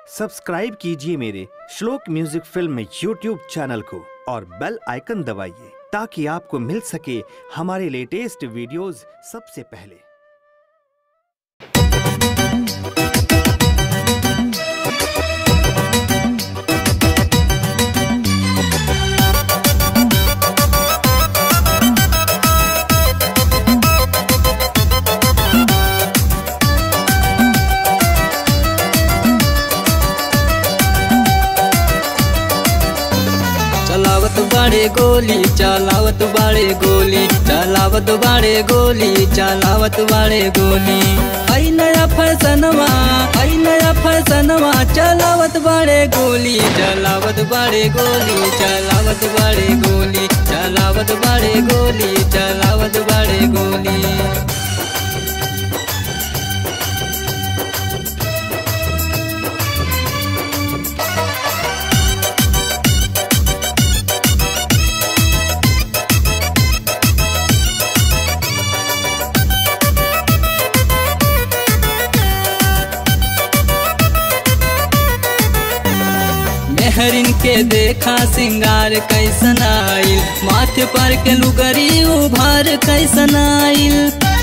subscribe कीजिए मेरे श्लोक म्यूजिक फिल्म यूट्यूब चैनल को और बेल आइकन दबाइए ताकि आपको मिल सके हमारे लेटेस्ट वीडियोस सबसे पहले चलावत बाड़े गोली चलावत बाड़े गोली चलावत बाड़े गोली चलावत बाड़े गोली आई नया फैसनवा आई नया फैसनवा चलावत बाड़े गोली चलावत बाड़े गोली चलावत बाड़े गोली चलावत बाड़े गोली चलावत बाड़े गोली मेहरिन के देखा सिंगार कैसन आइल माथे पर के लुगरी उभार कैसन आइल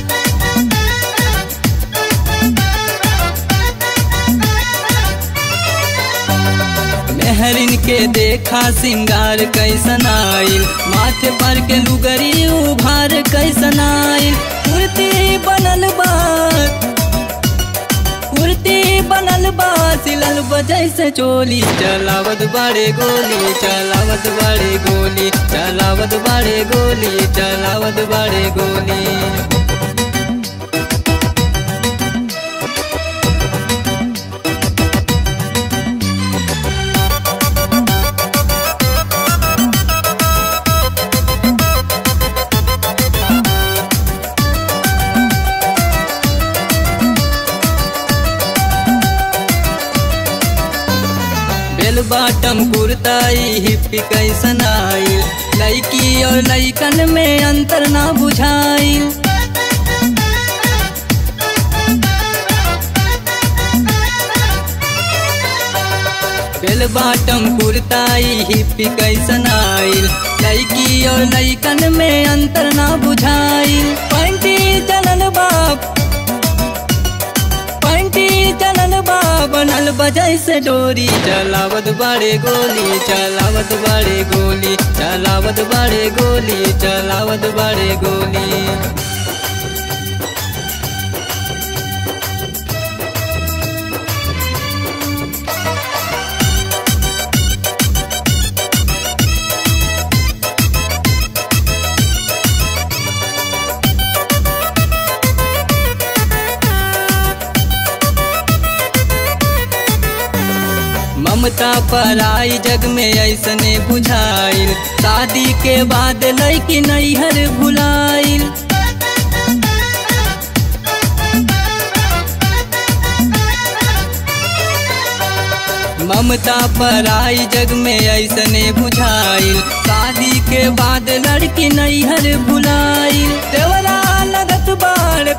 मेहरिन के देखा सिंगार कैसन आइल माथे पर के लुगरी उभार कैसन आइल कुर्ती बनल बा कुर्ती बनल बा सिलल बजै से चोली चलावत बाड़े गोली चलावत बाड़े गोली चलावत बाड़े गोली चलावत बाड़े गोली बेल बाटम कुर्ताई हिप्पी कैसन आइल लड़की और लड़कन में अंतर ना बुझाइल बेल बाटम कुर्ताई हिप्पी कैसन आइल लड़की और लड़कन में अंतर ना बुझाइल पैंटी चलन बाप पंटी चलन बा बनल बजै से डोरी चलावत बाड़े गोली चलावत बाड़े गोली चलावत बाड़े गोली चलावत बाड़े गोली ममता पर आई जग में ऐसने बुझाइल शादी के बाद लड़की नैहर भुलाइल ममता पर आई जग में ऐसने बुझाइल शादी के बाद लड़की नैहर भुलाइल देवरा लगत बाड़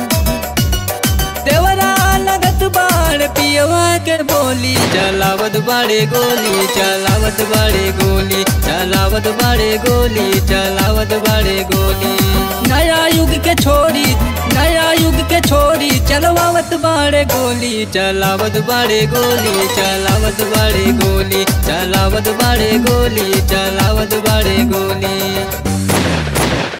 देवरा लगत बाड़ पियवा के बोली चलावत बाड़े गोली चलावत बाड़े गोली चलावत बाड़े गोली चलावत बाड़े गोली नया युग के छोड़ी नया युग के छोड़ी चलवावत बाड़े गोली चलावत बाड़े गोली चलावत बाड़े गोली चलावत बाड़े गोली चलावत बाड़े